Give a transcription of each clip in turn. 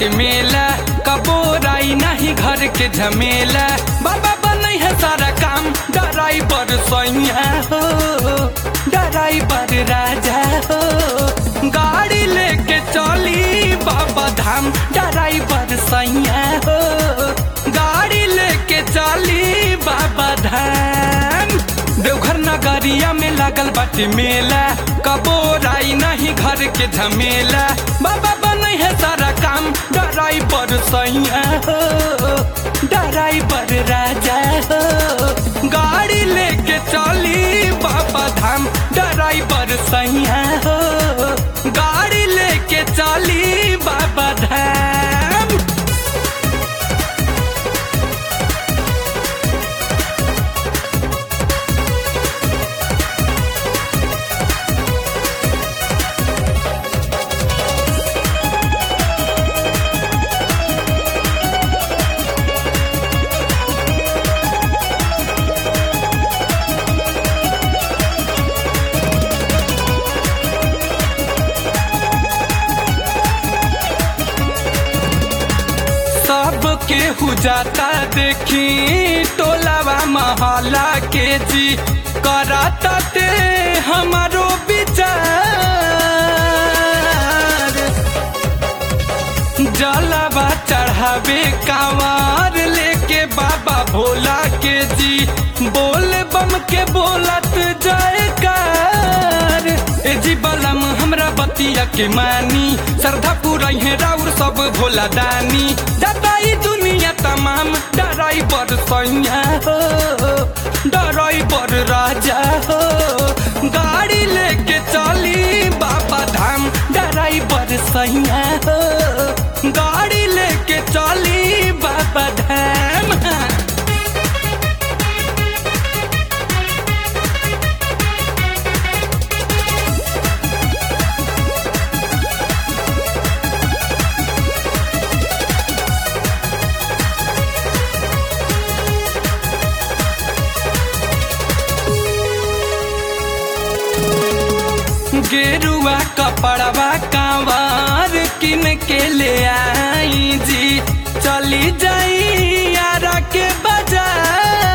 बाटे मेला कबोराई नहीं घर के झमेला बाबा बनई है सारा काम ड्राइवर सैया हो ड्राइवर राजा हो गाड़ी लेके चली बाबा धाम ड्राइवर सैया हो गाड़ी लेके चली बाबा धाम देवघर नगरिया में लागल बाटे मेला कबोराई नहीं घर के झमेला बाबा बनई है सारा काम ड्राइवर सैया हो ड्राइवर राजा हो गाड़ी लेके चली बाबा धाम ड्राइवर सैया हो गाड़ी लेके चली बाबा धाम सब केहू जाता देखी टोलावा महला के जी कराता ते हमारो विचार जलावा चढ़ावे कांवर लेके बाबा भोला के जी बोल बम के बोलत जयकार ए जी बलम हमरा बतिया के मानी श्रद्धा पूरा है राउर सब भोला दानी जताई दुनिया तमाम ड्राइवर सैया हो ड्राइवर राजा हो गाड़ी लेके चली बाबा धाम ड्राइवर सैया हो गाड़ी लेके चली बाबा धाम गेरुआ कपड़वा कांवर किन के ले आई जी चली जाई यारा के बाजार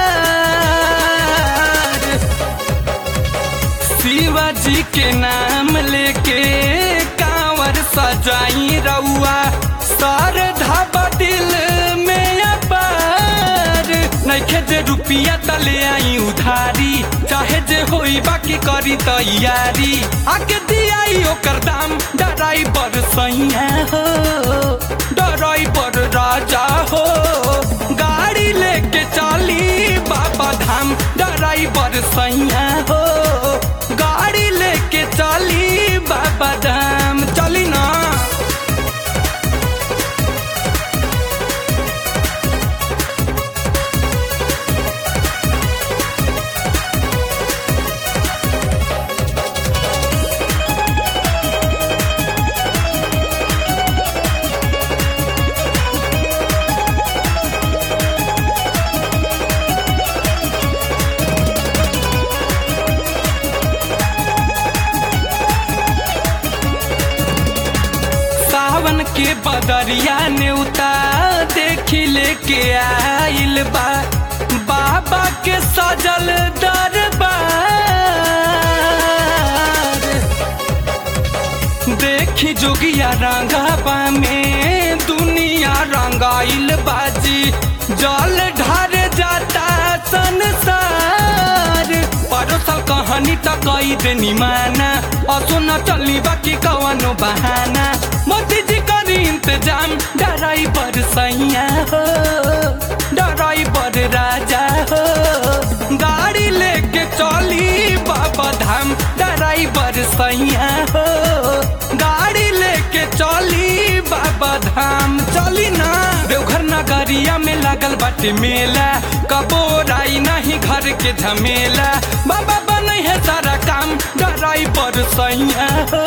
शिवाजी के नाम लेके कांवर सजाई रउआ सर धाबा दिल में अपार नइखे जे रुपिया तले आई उधारी चाहे जे होई बाकी करी तैयारी आके दियाई ओकर दाम ड्राइवर सैया हो ड्राइवर राजा हो गाड़ी लेके चली बाबा धाम ड्राइवर सैया हो गाड़ी लेके चली बाबा धाम चली ना सावन के बदरिया नेउता देखी लेके आइल बा बाबा के सजल दरबार देखी जोगिया रंगाबा में दुनिया रंगाइल बाजी जल ढार जाता संसार परोसल कहानी त कई देनी माना असो न चलनी बाकी कवनो बहाना मोदी जी करी इंतजाम ड्राइवर सैया हो ड्राइवर राजा हो गाड़ी लेके चली बाबा धाम ड्राइवर सैया हो गाड़ी लेके चली बाबा धाम चली ना देवघर नगरिया में लागल बाटे मेला कबोराई नहीं घर के झमेला बाबा बनई है सारा काम ड्राइवर सैया हो